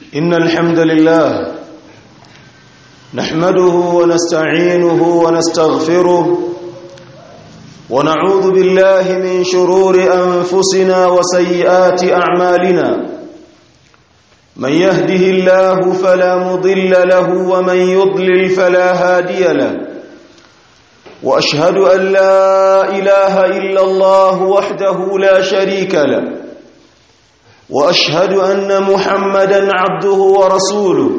إن الحمد لله نحمده ونستعينه ونستغفره ونعوذ بالله من شرور أنفسنا وسيئات أعمالنا من يهده الله فلا مضل له ومن يضلل فلا هادي له وأشهد أن لا إله إلا الله وحده لا شريك له واشهد ان محمدا عبده ورسوله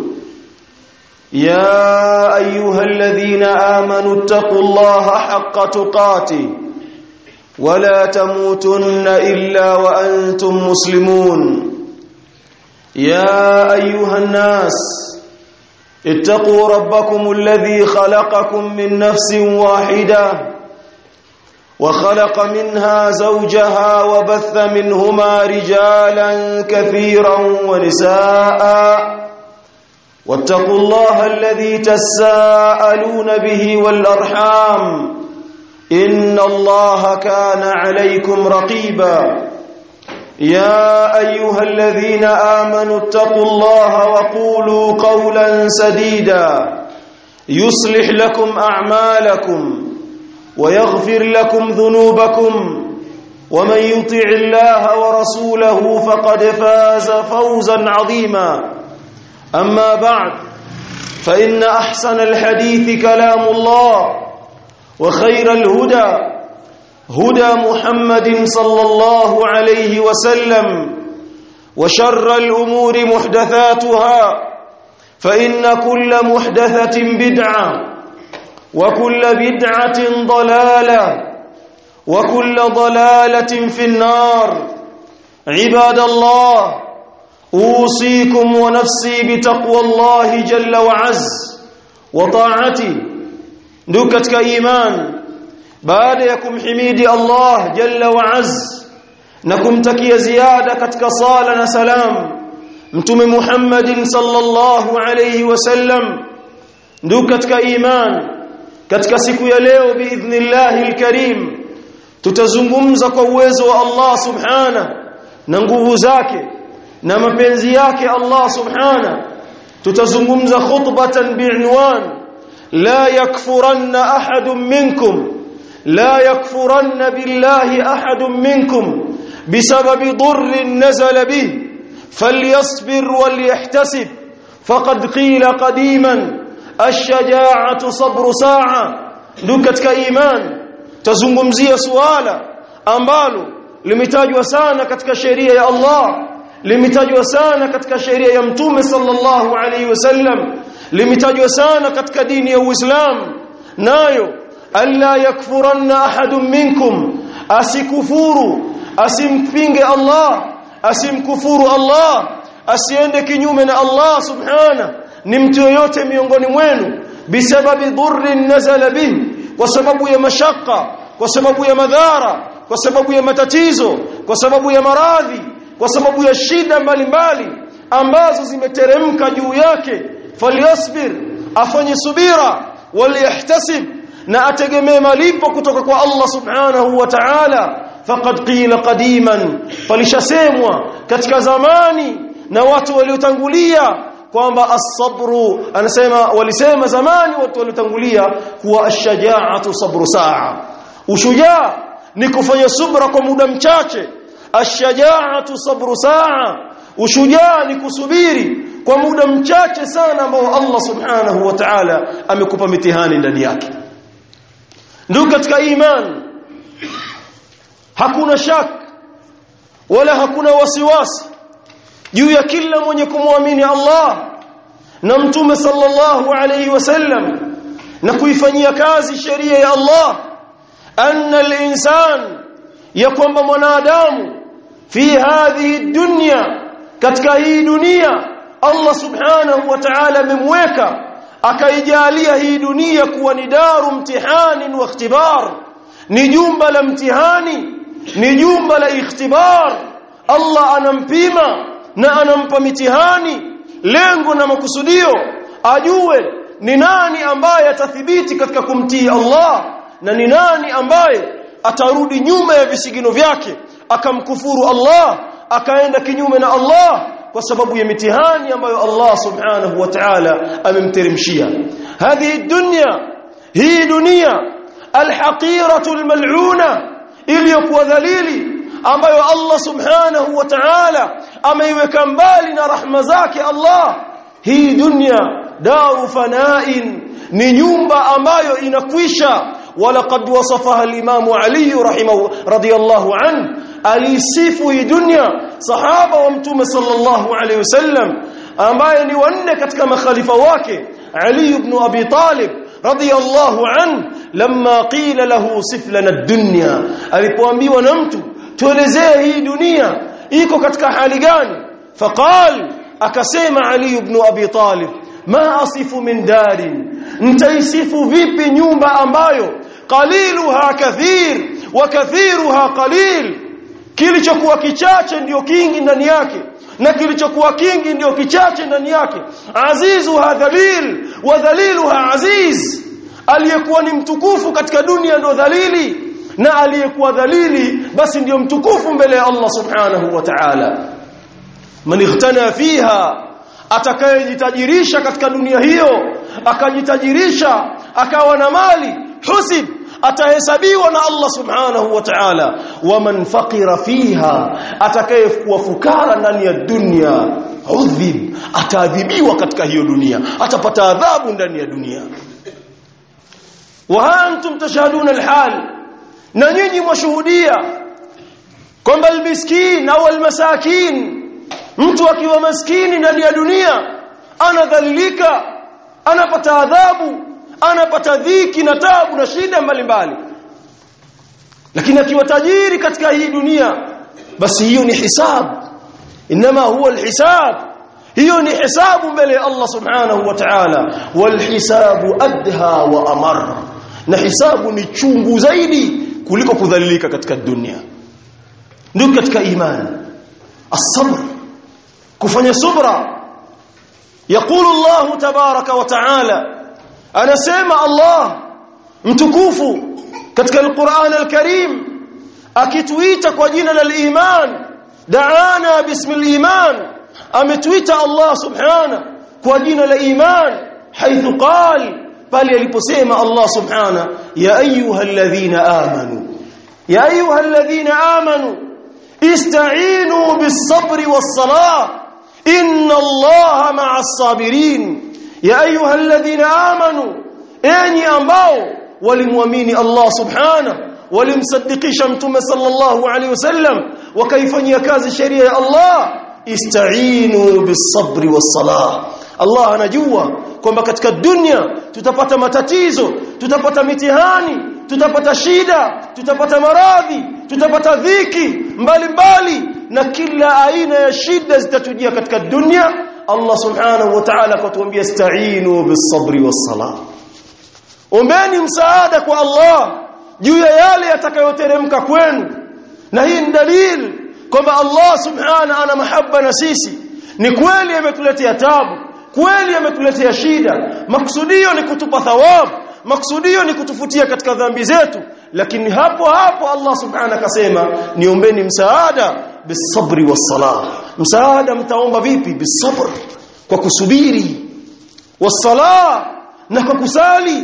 يا ايها الذين امنوا اتقوا الله حق تقاته ولا تموتن الا وانتم مسلمون يا ايها الناس اتقوا ربكم الذي خلقكم من نفس واحده وخلق منها زوجها وبث منهما رجالا كثيرا ونساء واتقوا الله الذي تساءلون به والارحام ان الله كان عليكم رقيبا يا ايها الذين امنوا اتقوا الله وقولوا قولا سديدا يصلح لكم اعمالكم ويغفر لكم ذنوبكم ومن يطع الله ورسوله فقد فاز فوزا عظيما اما بعد فان احسن الحديث كلام الله وخير الهدى هدى محمد صلى الله عليه وسلم وشر الامور محدثاتها فان كل محدثه بدعه وكل بدعة ضلالة وكل ضلالة في النار عباد الله أوصيكم ونفسي بتقوى الله جل وعز وطاعته نكتك إيمان بعد يكم حميد الله جل وعز نكم تكي زيادة كتك صالنا سلام متم محمد صلى الله عليه وسلم نكتك إيمان katika siku ya leo biidhnillahi alkarim tutazungumza kwa uwezo wa Allah subhana na nguvu zake na mapenzi yake Allah subhana tutazungumza khutbatan bi'unwan la yakfuranna ahadun minkum la yakfuranna billahi ahadun minkum bisababi dhurrin nazala bih falyasbir walyahtasib faqad qila qadiman الشجاعه صبر ساعه ndio katika iman tazungumzia suala ambalo limetajwa sana katika sheria ya Allah limetajwa sana katika sheria ya mtume sallallahu alaihi wasallam limetajwa sana katika dini ya Uislamu nayo alla yakfuranna ahadun minkum asikufuru asimpinge Allah asimkufuru Allah asiende kinyume na Allah subhanahu ni mtu yoyote miongoni mwenu bisababi dhurrin nazala bihi kwa sababu ya mashaka kwa sababu ya madhara kwa sababu ya matatizo kwa sababu ya maradhi kwa sababu ya shida mbalimbali ambazo zimeteremka juu yake falyasbir afanye subira waliyahtasib na ategemee malipo kutoka kwa Allah subhanahu wa ta'ala faqad qila qadiman falishasemwa katika zamani na watu waliotangulia kwamba as-sabru anasema walisema zamani watu waliotangulia kuwa ash-shaja'atu sabru saa ushujaa ni kufanya subra kwa muda mchache ash-shaja'atu sabru saa ushujaa ni kusubiri kwa muda mchache sana ambao Allah subhanahu wa ta'ala amekupa mitihani ndani yake ndio katika iman hakuna shak wala hakuna wasiwasi juu ya kila mwenye kumwamini Allah na mtume sallallahu alayhi wasallam na kuifanyia kazi sheria ya Allah anna al-insan ya kwamba mwanadamu fi hadhihi dunya katika hii dunia Allah subhanahu wa ta'ala amemweka akaijalia hii dunia kuwa ni daru mtihani wa ikhtibar ni jumba la mtihani ni jumba la ikhtibar Allah anampima na anampa mitihani lengo na makusudio ajue ni nani ambaye atathibiti katika kumtii Allah na ni nani ambaye atarudi nyuma ya visigino vyake akamkufuru Allah akaenda kinyume na Allah kwa sababu ya mitihani ambayo Allah subhanahu wa ta'ala amemteremshia hadhihi dunya hii dunia alhaqiratu almal'una iliyokuwa dhalili ambayo Allah subhanahu wa ta'ala ameiweka mbali na rahma zake Allah hii dunya daru fana'in ni nyumba ambayo inakwisha walaqad wasafaha al-imam Ali rahimahu radiyallahu an alisifu hii dunya sahaba wa mtume sallallahu alayhi wasallam ambaye ni wanne katika makhalifa wake Ali ibn Abi Talib radiyallahu an lamma qila lahu sif lana ad-dunya alipoambiwa na mtu tuelezee hii dunia iko katika hali gani faqal akasema Ali ibn Abi Talib ma asifu min darin ntaisifu vipi nyumba ambayo qaliluha kathir wa kathiruha qalil kilichokuwa kichache ndiyo kingi ndani yake na kilichokuwa kingi ndiyo kichache ndani yake azizuha dhalil wa dhaliluha aziz aliyekuwa ni mtukufu katika dunia ndio dhalili na aliyekuwa dhalili basi ndiyo mtukufu mbele ya Allah subhanahu wa ta'ala man ightana fiha atakayejitajirisha katika dunia hiyo akajitajirisha akawa na mali husib atahesabiwa na Allah subhanahu wa ta'ala waman faqira fiha atakayekuwa fukara ndani ya dunia udhib ataadhibiwa katika hiyo dunia atapata adhabu ndani ya dunia wa antum tashhaduna alhal na nyinyi mwashuhudia kwamba almiskin au almasakin mtu akiwa maskini ndani ya dunia anadhalilika anapata adhabu anapata dhiki na tabu na shida mbalimbali lakini akiwa tajiri katika hii dunia basi hiyo ni hisab inma huwa alhisab hiyo ni hisabu mbele ya Allah subhanahu wa ta'ala walhisabu adha wa amar na hisabu ni chungu zaidi kuliko kudhalilika katika dunia ndio katika imani as-sabr kufanya subra يقول الله تبارك وتعالى anasema Allah mtukufu katika al-Qur'an al-Karim akituita kwa jina la iman da'ana bismi al-iman ametuita Allah subhana kwa jina la iman haithu qal pale aliposema Allah subhana ya ayyuhalladhina amanu ya ayyuhalladhina amanu ista'inu bis-sabri was-salah inna Allaha ma'as sabirin ya ayyuhalladhina amanu enyi ambao walimwamini Allah subhana walimsadikisha mtume sallallahu alaihi wasallam wakaifanyia kazi sheria ya Allah ista'inu bis-sabri was-salah Allah anajua kwamba katika dunia tutapata matatizo tutapata mitihani tutapata shida tutapata maradhi tutapata dhiki mbalimbali na kila aina ya shida zitatujia katika dunia Allah subhanahu wa ta'ala akatuambia ista'inu bis-sabri was-salah ombeni msaada kwa Allah juu ya yale yatakayoteremka kwenu na hii ni dalili kwamba Allah subhanahu ana mahaba na sisi ni kweli ametuletea tabu kweli ametuletea shida maksudio ni kutupa thawabu maksudio ni kutufutia katika dhambi zetu lakini hapo hapo Allah subhanahu akasema niombeni msaada bisabri wassalah msaada mtaomba vipi bisabr kwa kusubiri wassalah na kwa kusali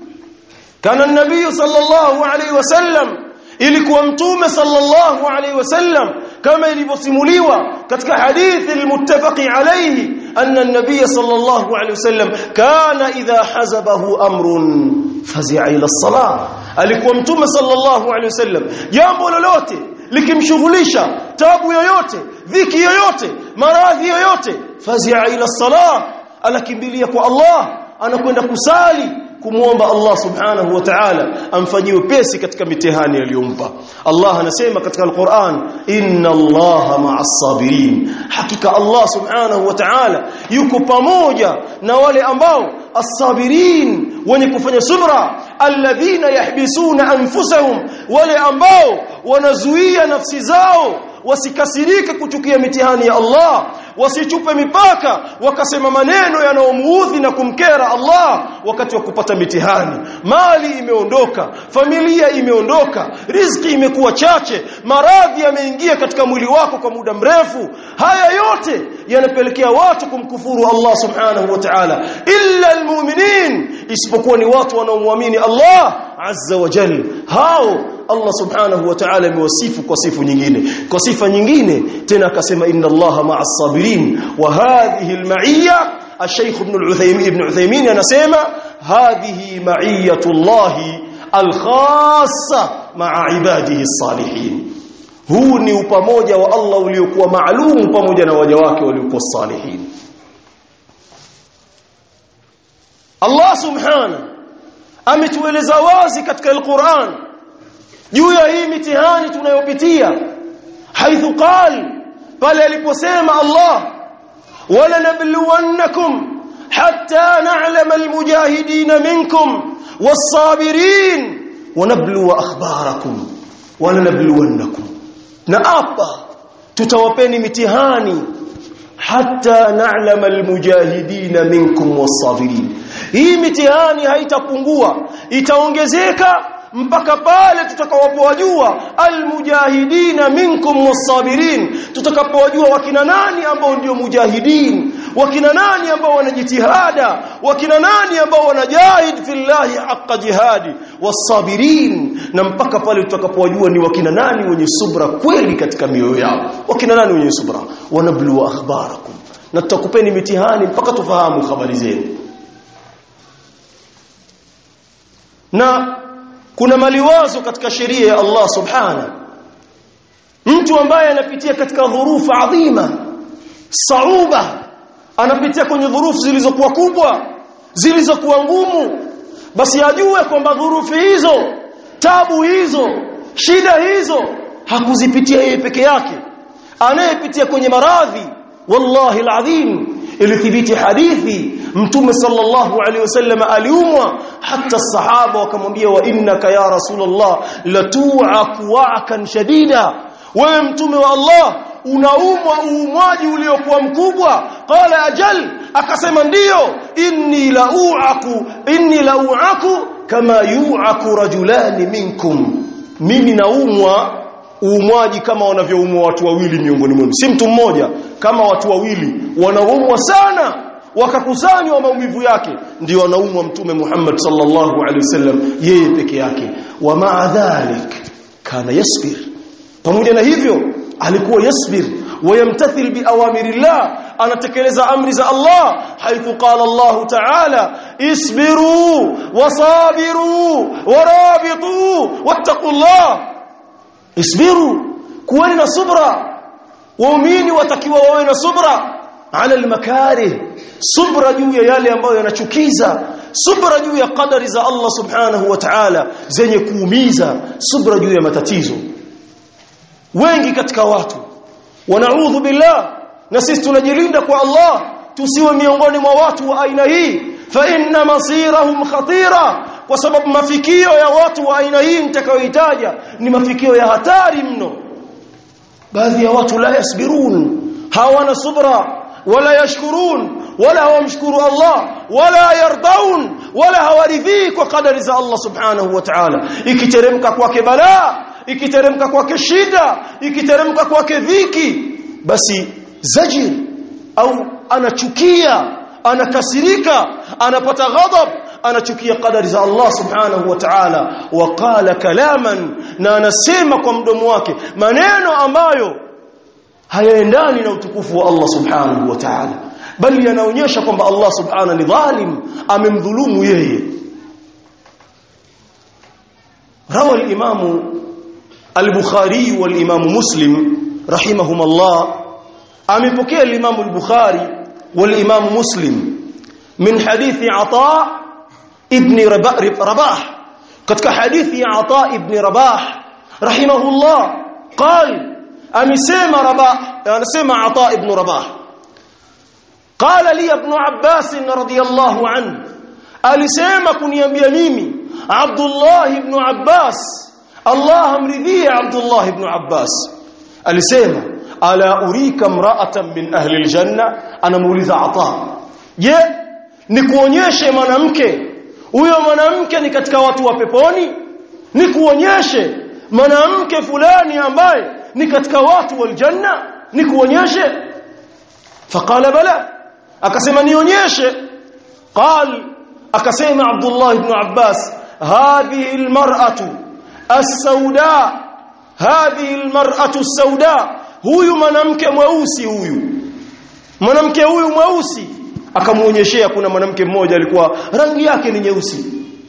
kana nabii sallallahu alaihi wasallam ilikuwa mtume sallallahu alaihi wasallam kama ilivyosimuliwa katika hadithi almuttafaqi alayhi anna an-nabiy sallallahu alaihi wasallam kana idha hazabahu amrun fazi'a ila as-salah alikuwa mtume sallallahu alaihi wasallam jambo lolote likimshughulisha tabu yoyote dhiki yoyote maradhi yoyote fazi'a ila as-salah anakimbilia kwa Allah anakwenda kusali kumuomba Allah subhanahu wa ta'ala amfanyie pesi katika mitihani aliyompa Allah anasema katika al-Qur'an inna Allaha ma'as sabirin hakika Allah subhanahu wa ta'ala yuko pamoja na wale ambao as-sabirin wenye kufanya subra alladhina yahbisuna anfusahum wale ambao wanazuia nafsi zao wasikasirike kuchukia mitihani ya Allah wasichupe mipaka wakasema maneno yanayomuudhi na kumkera Allah wakati wa kupata mitihani mali imeondoka familia imeondoka riziki imekuwa chache maradhi yameingia katika mwili wako kwa muda mrefu haya yote yanapelekea watu kumkufuru Allah subhanahu wa ta'ala illa almu'minin isipokuwa ni watu wanaomwamini Allah azza wa jalla hao Allah subhanahu wa ta'ala amewasifu kwa sifu nyingine kwa sifa nyingine tena akasema inna Allaha ma'as sabirin wa hadhihi al-ma'iyya الشيخ ابن العثيمين ابن عثيمين anasema hadhihi ma'iyatullah al-khassa ma'a ibadihi as-salihin huu ni upamoja wa Allah uliokuwa maalum pamoja na waja wake waliokuwa salihin Allah subhanahu ametueleza wazi katika al-Qur'an juu ya hii mitihani tunayopitia haithu qal pale aliposema Allah wala nabluwannakum hatta na'lama almujahidin minkum was-sabirin wa nabluwa akhbarakum wala nabluwannakum na hapa tutawapeni mitihani hatta na'lama almujahidin minkum was-sabirin hii mitihani haitapungua itaongezeka mpaka pale tutakawapowajua almujahidina minkum wasabirin tutakapowajua wakina nani ambao ndio mujahidin wakina nani ambao wanajitihada wakina nani ambao wanajahid fillahi haqqa jihadi wasabirin na mpaka pale tutakapowajua ni wakina nani wenye subra kweli katika mioyo yao wakina nani wenye subra wanablu akhbarakum na tutakupeni mitihani mpaka tufahamu habari zenu na kuna maliwazo katika sheria ya Allah subhana mtu ambaye anapitia katika dhurufu adhima sauba anapitia kwenye dhurufu zilizokuwa kubwa zilizokuwa ngumu basi ajue kwamba dhurufu hizo tabu hizo shida hizo hakuzipitia yeye peke yake anayepitia kwenye maradhi wallahi alazim ilithibiti hadithi mtume sallallahu alaihi wasallam aliumwa hata sahaba wakamwambia wa innaka ya rasulullah latu'aku wa'kan shadida wewe mtume wa Allah unaumwa uumwaji uliokuwa mkubwa qala ajal akasema ndiyo inni la'u'aku inni la'u'aku kama yu'aku rajulani minkum mimi naumwa uumwaji kama wanavyoumwa watu wawili miongoni mwenu si mtu mmoja kama watu wawili wanaumwa sana wakakusanywa maumivu yake ndio wanaumwa mtume Muhammad sallallahu alaihi wasallam yeye peke yake wa ma'a dhalik kana yasbir pamoja na hivyo alikuwa yasbir wayamtathil biawamirillah anatekeleza amri za Allah haithu qala Allah ta'ala isbiru wasabiru warabitu wattaqullah isbiru kuweni na subra waumini watakiwa wawe na subra ala almakarih subra juu ya yale ambayo yanachukiza subra juu ya qadari za Allah subhanahu wa ta'ala zenye kuumiza subra juu ya matatizo wengi katika watu wanaudhu billah na sisi tunajilinda kwa Allah tusiwe miongoni mwa watu wa aina hii fa inna masirahum khatira kwa sababu mafikio ya watu wa aina hii nitakayoitaja ni mafikio ya hatari mno baadhi ya watu la yasbirun hawana subra wala yashkurun wala hawamshukuru Allah wala yardaun wala hawaridhii kwa kadari za Allah subhanahu wa ta'ala ikiteremka kwake balaa ikiteremka kwake shida ikiteremka kwake dhiki basi zajir au anachukia anakasirika anapata ghadab anachukia kadari za Allah subhanahu wa ta'ala waqala kalaman na anasema kwa mdomo wake maneno ambayo hayaendani na utukufu wa Allah subhanahu wa ta'ala bali yanaonyesha kwamba Allah subhanahu ni dhalim amemdhulumu yeye rawa al-imam al-bukhari wal-imam muslim rahimahumullah amepokea al-imam al-bukhari wal-imam muslim min hadithi ata ibn rabah katika hadithi ya ata ibn rabah rahimahullah قال amesema rabah anasema ata ibn rabah قال لي ابن عباس رضي الله عنه alisema kuniambia mimi Abdullah ibn Abbas Allah amridhie Abdullah ibn Abbas alisema ala urika mra'atan min ahli aljanna anamuuliza ata je nikuonyeshe mwanamke huyo mwanamke ni katika watu wa peponi nikuonyeshe mwanamke fulani ambaye ni katika watu wa aljanna nikuonyeshe faqala bala akasema nionyeshe qal akasema Abdullah ibn Abbas hadhihi almar'atu as-sauda hadhihi almar'atu as-sauda huyu mwanamke mweusi huyu mwanamke huyu mweusi akamuonyeshea kuna mwanamke mmoja alikuwa rangi yake ni nyeusi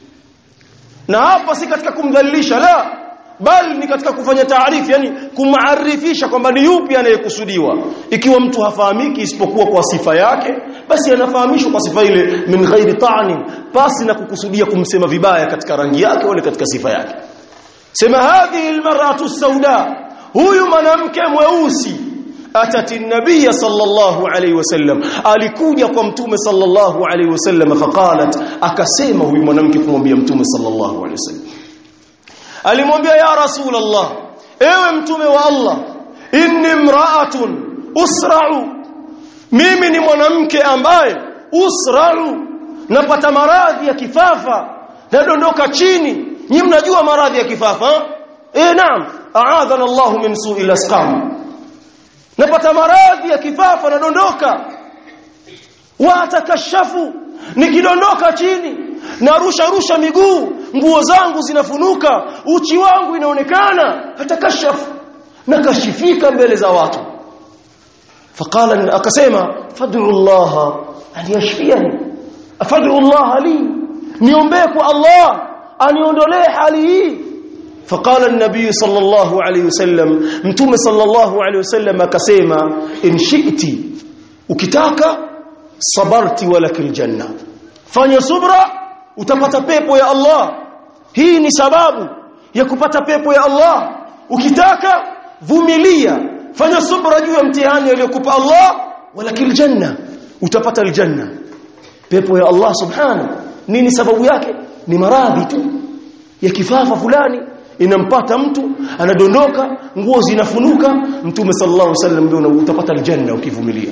na hapa si katika kumdhalilisha la bali ni katika kufanya taarifu yani kumaarifisha kwamba ni yupi anayekusudiwa ikiwa mtu hafahamiki isipokuwa kwa sifa yake basi anafahamishwa kwa sifa ile min ghairi ta'ni pasi na kukusudia kumsema vibaya katika rangi yake wala katika sifa yake sema hadhihi almar'atu sauda huyu mwanamke mweusi atati nabiyya sallallahu alayhi wasallam alikuja kwa mtume sallallahu alayhi wasallam faqalat akasema huyu mwanamke kumwambia mtume sallallahu alayhi wasallam alimwambia ya rasulullah ewe mtume wa Allah inni imra'atun usra'u mimi ni mwanamke ambaye usra'u napata maradhi ya kifafa nadondoka chini nyi mnajua maradhi ya kifafa eh naam a'adhana Allah min su'il asqam napata maradhi ya kifafa nadondoka wa atakashafu nikidondoka chini narusha rusha miguu nguo zangu zinafunuka uchi wangu inaonekana atakashafu nakashifika mbele za watu faqala akasema fad'u Allah an yashfiyani fad'u Allah li niombee kwa Allah aniondolee hali hii فقال النبي صلى الله عليه وسلم متوم صلى الله عليه وسلم akasema in shi'ti ukitaka sabarti walakil janna fanya subra utapata pepo ya Allah hii ni sababu ya kupata pepo ya Allah ukitaka vumilia fanya subra juu ya mtihani aliyokupa Allah walakil janna utapata aljanna pepo ya Allah subhanahu nini sababu yake ni maradhi tu ya kifafa fulani inampata mtu anadondoka nguo zinafunuka mtume sallallahu alaihi wasallam ndio utapata aljanna ukivumilia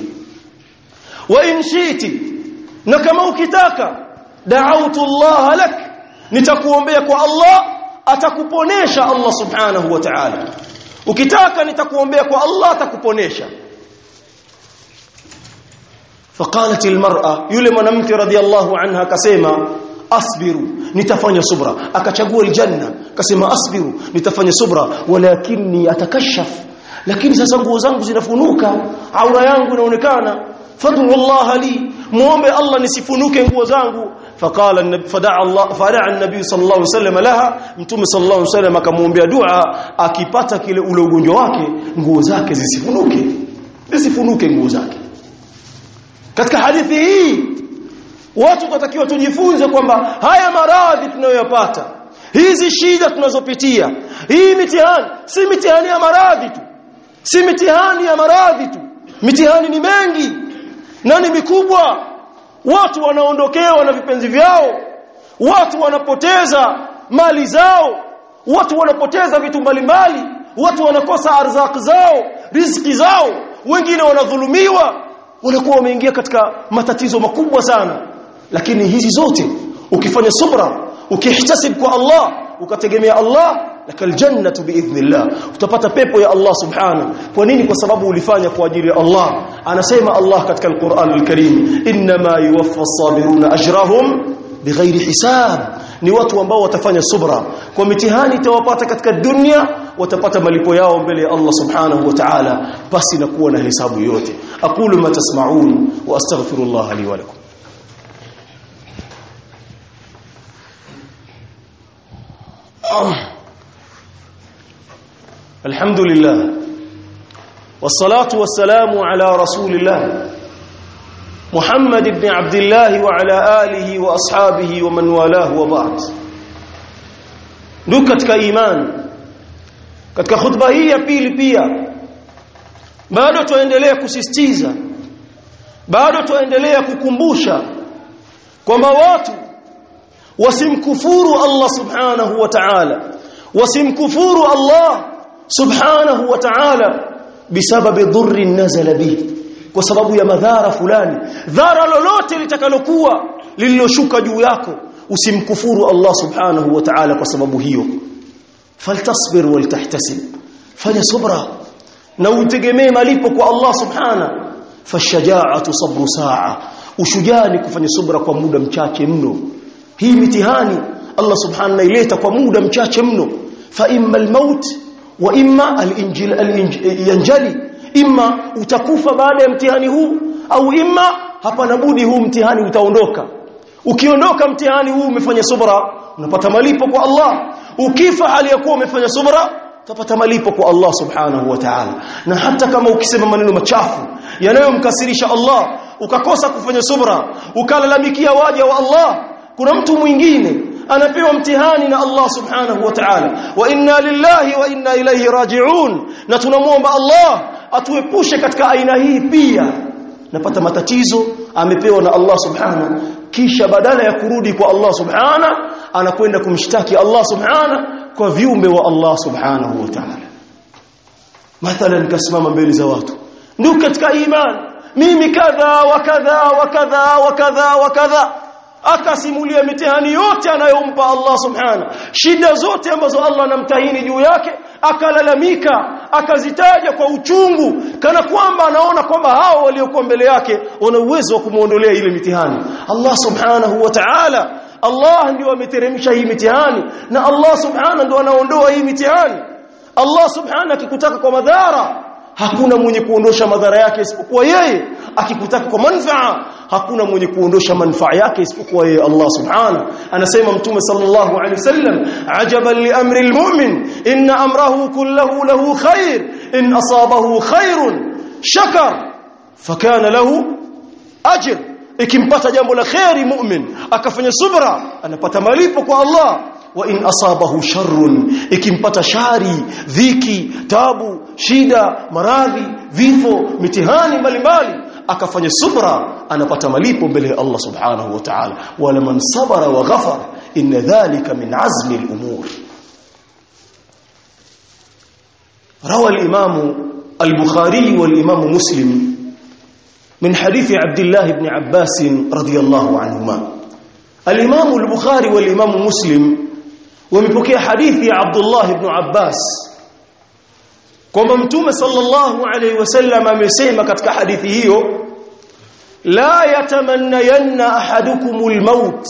wa in shiti na kama ukitaka da'awtu Allah lak nitakuombea kwa Allah atakuponesha Allah subhanahu wa ta'ala ukitaka nitakuombea kwa Allah atakuponesha فقالت المرأة yule mwanamke radhiallahu anha akasema asbiru nitafanya subra akachagua aljanna akasema asbiru nitafanya subra walakinni atakashaf lakini sasa nguo zangu zinafunuka aura yangu inaonekana fad'u Allah li muombe Allah nisifunuke nguo zangu faqala fadaa Allah fadaa an-nabi sallallahu alayhi wasallam laha mtume sallallahu alayhi wasallam akamwombea dua akipata kile ule ugonjwa wake nguo zake zisifunuke zisifunuke nguo zake katika hadithi hii watu tunatakiwa tujifunze kwamba haya maradhi tunayoyapata hizi shida tunazopitia hii mitihani si mitihani ya maradhi tu si mitihani ya maradhi tu mitihani ni mengi na ni mikubwa watu wanaondokewa na vipenzi vyao watu wanapoteza mali zao watu wanapoteza vitu mbalimbali watu wanakosa arzaki zao riziki zao wengine wanadhulumiwa wanakuwa wameingia katika matatizo makubwa sana lakini hizi zote ukifanya subra ukihtasib kwa Allah ukategemea Allah lakal jannatu biidhnillah utapata pepo ya Allah subhanahu kwa nini kwa sababu ulifanya kwa ajili ya Allah anasema Allah katika al-Qur'an al-Karim inma yuwaffa as-sabiruna ajrahum bighairi hisab ni watu ambao watafanya subra kwa mitihani itawapata katika dunia watapata malipo yao mbele ya Allah subhanahu wa ta'ala basi na kuwa na hesabu yote aqulu ma tasma'un wa astaghfirullah li wa lakum الحمد لله والصلاة والسلام على رسول الله محمد بن عبد الله وعلى آله وأصحابه ومن والاه وبعد ndugu katika imani katika khutba hii ya pili pia bado tuendelea kusisitiza bado tuendelea kukumbusha kwamba watu wasimkufuru Allah subhanahu wa ta'ala wasimkufuru Allah subhanahu wa ta'ala bisababi dhurri nazala bihi kwa sababu ya madhara fulani dhara lolote litakalokuwa lililoshuka juu yako usimkufuru Allah subhanahu wa ta'ala kwa sababu hiyo faltasbir waltahtasib fanya subra na utegemee malipo kwa Allah subhana fashaja'atu sabru sa'a ushujaa ni kufanya subra kwa muda mchache mno hii mitihani Allah subhanahu ileta kwa muda mchache mno fa imma almaut wa imma alinjil alinjali imma utakufa baada ya mtihani huu au imma hapana budi huu mtihani utaondoka ukiondoka mtihani huu umefanya subra unapata malipo kwa Allah ukifa hali ya kuwa umefanya subra utapata malipo kwa Allah subhanahu wa ta'ala na hata kama ukisema maneno machafu yanayomkasirisha Allah ukakosa kufanya subra ukalalamikia waja wa Allah kuna mtu mwingine anapewa mtihani na Allah subhanahu wa ta'ala wa inna lillahi wa inna ilayhi raji'un na tunamwomba Allah atuepushe katika aina hii pia napata matatizo amepewa na Allah subhana kisha badala ya kurudi kwa Allah subhana anakwenda kumshtaki Allah subhana kwa viumbe wa Allah subhanahu wa ta'ala mathalan kasimama mbele za watu ndio katika imani mimi kadha wa kadha wa kadha wa kadha wa kadha akasimulia mitihani yote anayompa Allah subhana shida zote ambazo Allah anamtahini juu yake akalalamika akazitaja kwa uchungu kana kwamba anaona kwamba hao waliokuwa mbele yake wana uwezo wa kumuondolea ile mitihani Allah subhanahu wa ta'ala Allah ndio ameteremsha hii mitihani na Allah subhanahu ndio anaondoa hii mitihani Allah subhanahu akikutaka kwa madhara hakuna mwenye kuondosha madhara yake isipokuwa yeye akikutaka kwa manfaa hakuna mwenye kuondosha manfaa yake isipokuwa yeye Allah subhanahu anasema mtume sallallahu alaihi wasallam ajaban li amri almu'min inna amrahu kulluhu lahu khair in asabahu khairun shakar fakana lahu ajr ikimpata jambo la khairi mu'min akafanya subra anapata malipo kwa Allah wa in asabahu sharrun ikimpata shari dhiki tabu shida maradhi vifo mitihani mbalimbali akafanya subra anapata malipo mbele ya Allah subhanahu wa ta'ala wala man sabara wa ghafar inna dhalika min azmi al-umur روى الإمام البخاري والإمام مسلم من حديث عبد الله بن عباس رضي الله عنهما الإمام البخاري والإمام مسلم ومبكي حديث عبد الله بن عباس kwamba mtume sallallahu alayhi wasallam amesema katika hadithi hiyo la yatamannayanna ahadukumul maut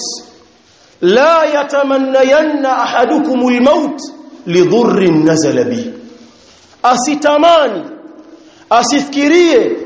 la yatamannayanna ahadukumul maut lidhurrin nazala bi asitamani asifikirie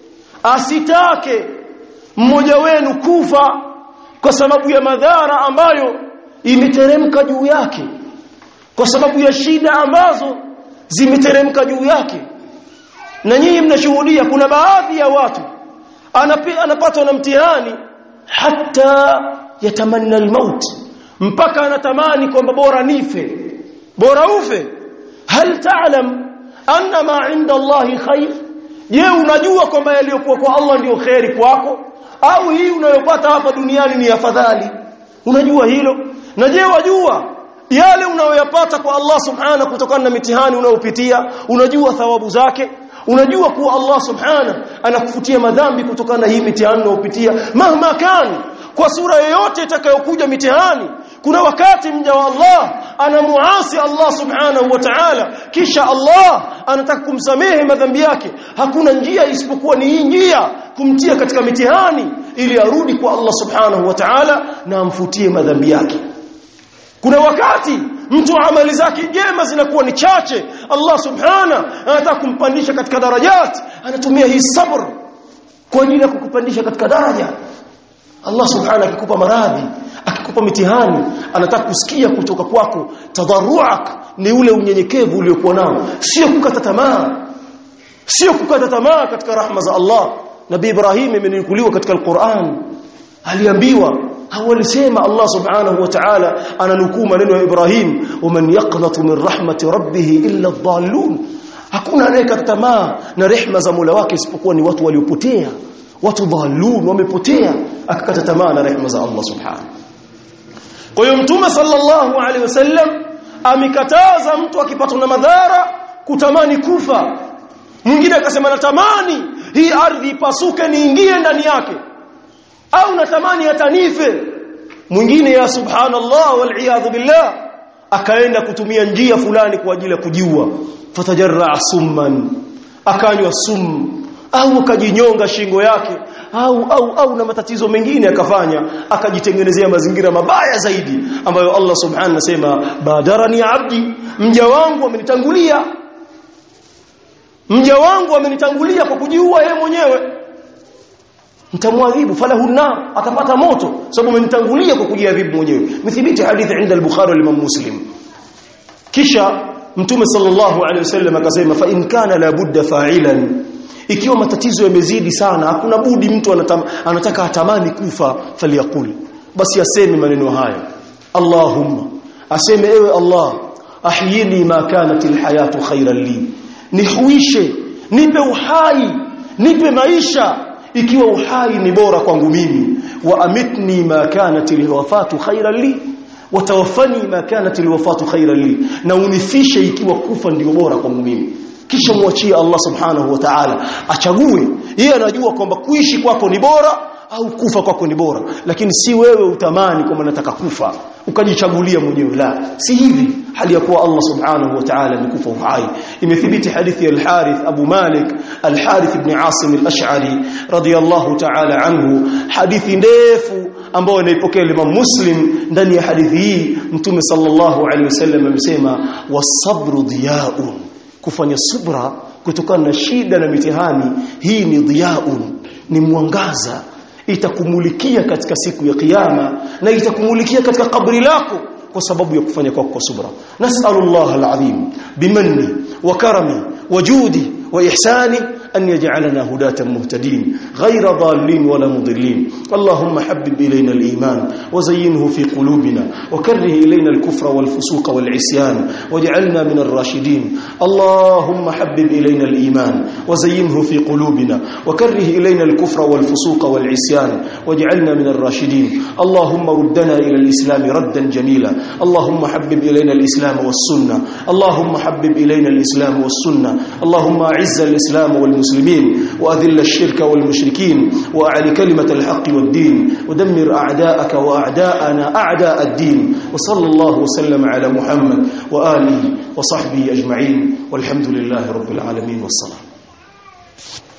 asitake mmoja wenu kufa kwa sababu ya madhara ambayo imeteremka juu yake kwa sababu ya shida ambazo zimeteremka juu yake na nyinyi mnashuhudia kuna baadhi ya watu anapatwa na mtihani hata yatamanna almaut mpaka anatamani kwamba bora nife bora ufe hal ta'lam anna ma 'inda Allah khair je unajua kwamba yaliyokuwa kwa Allah ndio khairi kwako au hii unayopata hapa duniani ni afadhali unajua hilo na je wajua yale unayoyapata kwa Allah subhana kutokana na mitihani unayopitia unajua thawabu zake unajua kuwa Allah subhana anakufutia madhambi kutokana na hii mitihani unayopitia mahma kan kwa sura yoyote itakayokuja mitihani kuna wakati mja wa Allah anamuasi Allah subhanahu wa ta'ala kisha Allah anataka kumsamehe madhambi yake hakuna njia isipokuwa ni hii njia kumtia katika mitihani ili arudi kwa Allah subhanahu wa ta'ala na amfutie madhambi yake kuna wakati mtu amali zake njema zinakuwa ni chache Allah subhana anataka kumpandisha katika darajat anatumia hii sabr kwa ajili ya kukupandisha katika daraja Allah subhana akikupa maradhi akikupa mitihani anataka kusikia kutoka kwako tadharruak ni ule unyenyekevu uliokuwa nao sio kukata tamaa sio kukata tamaa katika rahma za Allah Nabii Ibrahim imenukuliwa katika Al-Qur'an aliambiwa au alisema Allah subhanahu wa ta'ala ananukuu maneno ya Ibrahim waman yaqnatu min rahmati rabbih illa adh-dhallun hakuna anayekata tamaa na rehma za Mola wake isipokuwa ni watu waliopotea watu dhallun wamepotea akakata tamaa na rehma za Allah subhanahu kwa hiyo mtume sallallahu alaihi wasallam amekataza mtu akipatwa na madhara kutamani kufa mwingine akasema natamani hii ardhi ipasuke niingie ndani yake au natamani hata nife mwingine ya subhanallah wal billah akaenda kutumia njia fulani kwa ajili ya kujiua fatajarra summan akanywa sumu au akajinyonga shingo yake au au au na matatizo mengine akafanya akajitengenezea mazingira mabaya zaidi ambayo Allah subhanahu anasema badarani abdi mja wangu amenitangulia mja wangu amenitangulia kwa kujiua yeye mwenyewe mtamwadhibu falahu nar atapata moto sababu amenitangulia kwa kujiadhibu mwenyewe mithibiti hadithi inda al-bukhari wa imam muslim kisha mtume sallallahu alaihi wasallam akasema fa in kana la budda fa'ilan ikiwa matatizo yamezidi sana hakuna budi mtu anatam, anataka atamani kufa faliyakul basi aseme maneno haya Allahumma aseme ewe Allah ahyini ma kanat alhayatu khayran li nihuishe nipe uhai nipe maisha ikiwa uhai ni bora kwangu mimi wa amitni ma kanat alwafatu khayran li watawaffani ma kanat alwafatu khayran li na unifishe ikiwa kufa ndio bora kwangu mimi kisha muachie Allah subhanahu wa ta'ala achague yeye anajua kwamba kuishi kwako ni bora au kufa kwako ni bora lakini si wewe utamani kwamba nataka kufa ukajichagulia mwenyewe la si hivi hali ya kuwa Allah subhanahu wa ta'ala amekufa uhai imethibiti hadithi ya al-Harith Abu Malik al-Harith ibn Asim al-Ash'ari radiyallahu ta'ala anhu hadithi ndefu ambayo inaipokea Imam Muslim ndani ya hadithi hii Mtume sallallahu alaihi wasallam amesema was-sabru diya'un kufanya subra kutokana na shida na mitihani hii ni dhiaun ni mwangaza itakumulikia katika siku ya kiyama na itakumulikia katika kabri lako kwa sababu ya kufanya kwako kwa subra nas'alullah alazim bimanni wa karami wa judi wa ihsani أن يجعلنا هداة مهتدين غير ضالين ولا مضلين اللهم حبب إلينا الإيمان وزينه في قلوبنا وكره إلينا الكفر والفسوق والعصيان واجعلنا من الراشدين اللهم حبب إلينا الإيمان وزينه في قلوبنا وكره إلينا الكفر والفسوق والعصيان واجعلنا من الراشدين اللهم ردنا إلى الإسلام ردا جميلا اللهم حبب إلينا الإسلام والسنة اللهم حبب إلينا الإسلام والسنة اللهم أعز الإسلام والمسلمين المسلمين وأذل الشرك والمشركين وأعل كلمة الحق والدين ودمر أعداءك وأعداءنا أعداء الدين وصلى الله وسلم على محمد وآله وصحبه أجمعين والحمد لله رب العالمين والصلاة